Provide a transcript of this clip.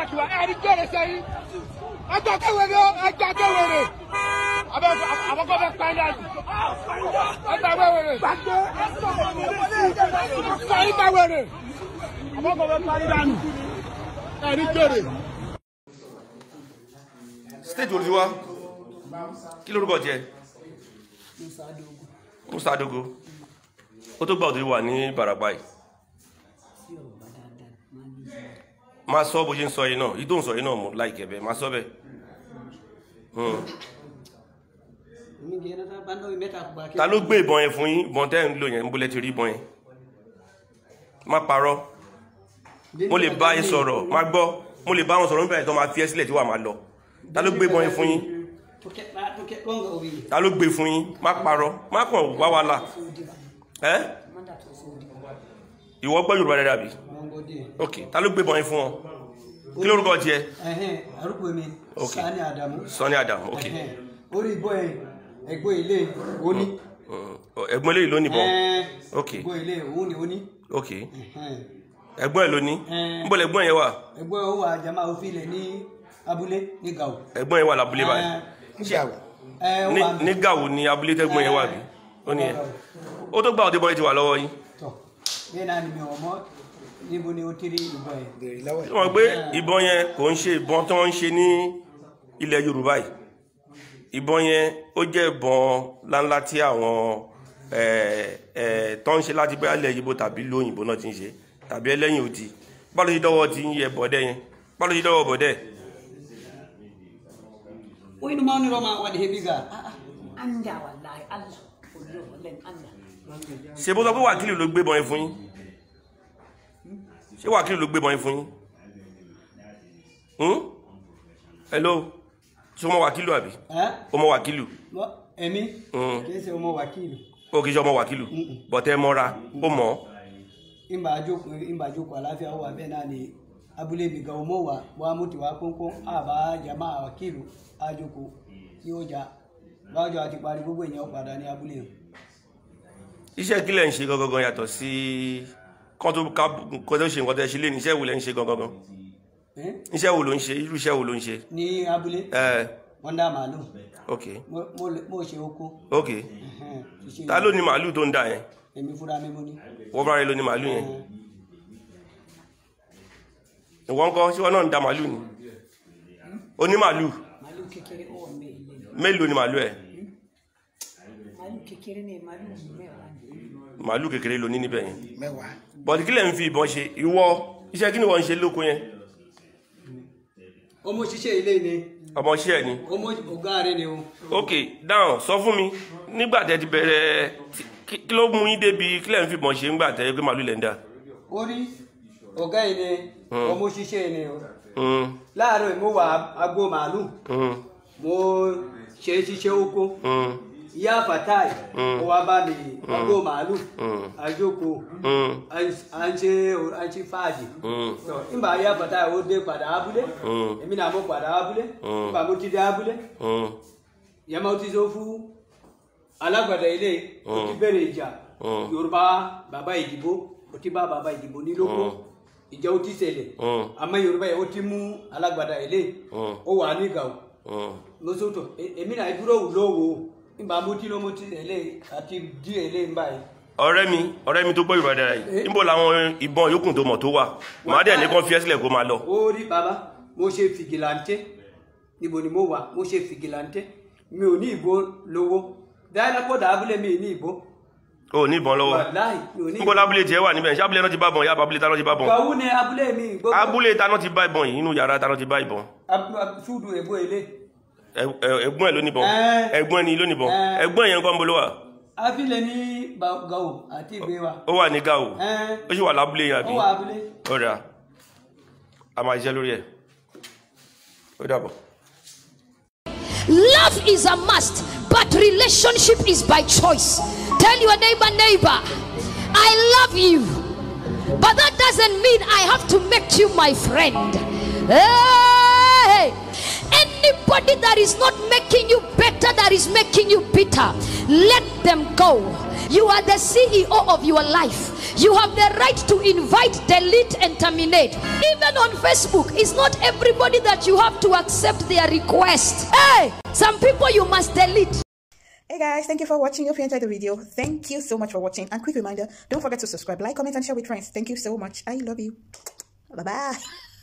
ṣùgbọ́n ẹni jẹ́rẹ̀ sẹ́yìn ẹjọ́ kéwèrè ẹjọ́ kéwèrè àbọ̀kọ́ bẹ pa ẹ̀dá yìí ẹjọ́ kéwèrè sẹ́yìn kéwèrè àbọ̀kọ́ bẹ pa ẹ̀dá yìí ẹni jẹ́rẹ̀. state wo ló ti wá kí lórúkọ tiẹ̀ musa adogo ó tó gbà òtún wà ní barapa yìí máa sọ bó ṣe ń sọ yìí náà yìí tó ń sọ yìí náà mú láìkẹ́ bẹ́ẹ̀ máa sọ bẹ́ẹ̀ Hmm. ta ló gbé ìbọn yẹn fún yín ìbọn tẹ́ ń lò yẹn ń bólẹ́ ti rí ìbọn yẹn má parọ́ mo lè bá yín sọ̀rọ̀ má gbọ́ mo lè bá wọn sọ̀rọ̀ nípa ìtọ́ máa fi ẹ́ sílẹ̀ tí wà máa lọ ta ló gbé ìbọn yẹn fún yín ta ló gbé fún yín má parọ́ má kàn wá wàhálà ẹ́ ìwọ gbọ́ Yorùbá dáadáa bí ok ta ló gbé ìbọn yẹn fún ọ kí lórúkọ tiẹ̀ arúgbó mi Ok. Sani Adamu Sani Adam ok Ẹhẹ́n. orí ìbọn ẹ ẹ̀gbọ́n ilé òní Hmm. ẹ̀gbọ́n eléyìí ló níbọn Ok. ẹ̀gbọ́n ilé òun ni òní ok Ẹhẹ́n. ẹ̀gbọ́n ẹ̀ ló ní Ẹn. níbo lẹ̀gbọ́n yẹn wà ẹ̀gbọ́n ó wà jama òfin ilẹ̀ ní abúlé ní Gao ẹ̀gbọ́n yẹn wà lábúlé báyìí ẹ ó ní wà ní gàwó ni abúlé tẹ́gbọ́n yẹn wà bí ó ní ẹ ó tó gbà òde bọ́ yẹn ti wà lọ́wọ́ yín tọ bẹ́ẹ̀ náà ni mi ò mọ̀ níbo ni ó ti rí ìbọn ẹ tí wọ́n gbé ìbọn yẹn kò ń ṣe ìbọn tó ń ṣe ní ilẹ̀ Yorùbá yìí ìbọn yẹn ó jẹ́ ìbọn ńláńlá tí àwọn ẹ̀, ẹ̀, tó ń ṣe láti bẹ́ẹ̀ ilẹ̀ Yíbò tàbí lóyìnbó náà ti ń ṣe tàbí ẹlẹ́yìn òdì báwo ló ṣe dọ́wọ́ ti ń yẹ bọ̀dẹ́ yẹn báwo ló ṣe dọ́wọ́ bọ̀dẹ́ ó inú máa ń rọ máa wà ní hebi ga anda wallahi Allah kullu wallahi anda ṣe bó sọ pé wákìlì ló gbé bọn yẹn fún yín ṣé wákìlì ló gbé bọn yẹn fún yín Hmm? hello ṣé o mọ wákìlù àbí ẹ o mọ wákìlù Wọ́n- ẹ̀mí Mm. kìí ṣe ọmọ wákìlì o kì í ṣe ọmọ wákìlù bọ̀tẹ́ mọ́ra ó mọ̀ ọ́. ìgbà àjókòó ìgbà àjókòó àláfíà wà bẹ́ẹ̀ náà ni abúlé mi gan ọmọ wa wà mú tiwa kónkón àbá jama wákìlù àjókòó tí ó jà bájọ àti parí gbogbo èèyàn padà ní abúlé yẹn. iṣẹ́ kílẹ̀ ń ṣe gangan yàtọ̀ sí kán tó ká kó tó ṣe nǹkan tẹ́ ṣe lé ní iṣẹ́ wo lẹ́ ń ṣe gangan Ẹ́, iṣẹ́ wo ló ń ṣe irú iṣẹ́ wo ló ń ṣe ní abúlé ẹ wọ́n dá màálù ok Mo- mo lè- mo ṣe oko ok Ẹhẹ́n, ṣiṣẹ́ ta ló ní màálù tó ń dà yẹn èmi fúnra mi mo ní. wọ́n bá rẹ ló ní màálù yẹn ìwọ ńkọ́ ṣé wọn náà ń da màálù ni ó ní màálù malu kékeré ó wà mẹ ilé mélòó ni màálù ẹ malu kékeré ní malu mẹ́wàá ni màálù kékeré ló ní níbẹ̀ yẹn bọ̀dì kílẹ̀ ń fi ìbọn ṣe ìwọ iṣẹ́ kí ni wọ́n ń ṣe lóko yẹn ọmọ ṣiṣẹ́ ilé ni ọmọ iṣẹ́ ẹ ni ọmọ ọ̀gá rẹ ni o. ok dáhùn sọ fún mi nígbà tẹ́ ti bẹ̀rẹ̀ tí- kí kí ló mú yín débi kílẹ̀ ń fi ìbọn ṣe ńgbà tẹ́ pé màálù lẹ̀ ń dà orí ọ̀gá yìí ni ọmọ ṣiṣẹ́ ni o. Mm, láàárọ̀ yìí mo wà agbo màálù mm, mo ṣe ṣiṣẹ́ oko mm, ìyá fatai ó wá bá mi agbo màálù mm, àjòkó mm, à ń ṣe à ń ṣe fàájì. mm, Tọ, nígbà ìyá fatai ó dé padà abúlé Mm. èmi náà mo padà abúlé Mm. nígbà mo ti dé abúlé mm, ìyá máa ti sọ fún alágbàdá ilé ó ti bẹ̀rẹ̀ ìjà Mm. yorùbá bàbá ìdìbò ó ti bá bàbá ìdìbò ní lóko ìjà ó ti ṣẹlẹ̀ Mm. àmọ́ yorùbá yìí ó ti mú alágbàdá ilé Mm. ó wà ní Gao mm. lóṣòtò èmi náà dúró wù lówó nígbà mo ti lọ mo ti tẹ̀lé àti díẹ̀ lé nígbà yìí. ọ̀rẹ́ mi ọ̀rẹ́ mi tó gbọ́ Yorùbá dára yìí níbo làwọn ìbọn yòókù tó mọ̀ tó wà màá dẹ̀ ní kán fi ẹ́ sílẹ̀ kó máa lọ ó rí bàbá mo ṣe fìgìláńtẹ́ níbo ni mo wà mo ṣe fìgìláńtẹ́ mi ò ní ìbò lówó dáadáa kó dà abúlé mi ní ìbò o ò ní ìbọn lọ́wọ́ wàláì mi ò ní níbo lábúlé tiẹ̀ wà níbẹ̀ ṣé abúlé náà ti bá ìbọn yá abúlé táná ti bá ìbọn Gàwú ni abúlé mi gbogbo abúlé táná ti bá ìbọn yìí inú yàrá táná ti bá ìbọn Ab- ab- ṣúdù èbó ilé Ẹ- ẹ- ẹ̀gbọ́n ẹ̀ ló níbọn Ẹ́. ẹ̀gbọ́n ẹ̀ ni ló níbọn Ẹ́. ẹ̀gbọ́n yẹn kọ́ ń bolo wà afílẹ̀ ní Ba- Gàwú àti ìgbé wa ó wà ní Gao Ẹ́, ó sì wà lábúlé yẹn ó àbí wà abúlé ọ̀dà a máa ṣiṣẹ́ lórí ẹ̀ ó dàbọ̀. Love is a must, but relationship is by choice. Tell your neighbor, neighbor, I love you. But that doesn't mean I have to make you my friend. Hey! Anybody that is not making you better, that is making you bitter, let them go. You are the CEO of your life. You have the right to invite, delete, and terminate. Even on Facebook, it's not everybody that you have to accept their request. Hey, some people you must delete. Hey guys, thank you for watching. Hope you enjoyed the video. Thank you so much for watching. And quick reminder, don't forget to subscribe, like, comment, and share with friends. Thank you so much. I love you. Bye bye.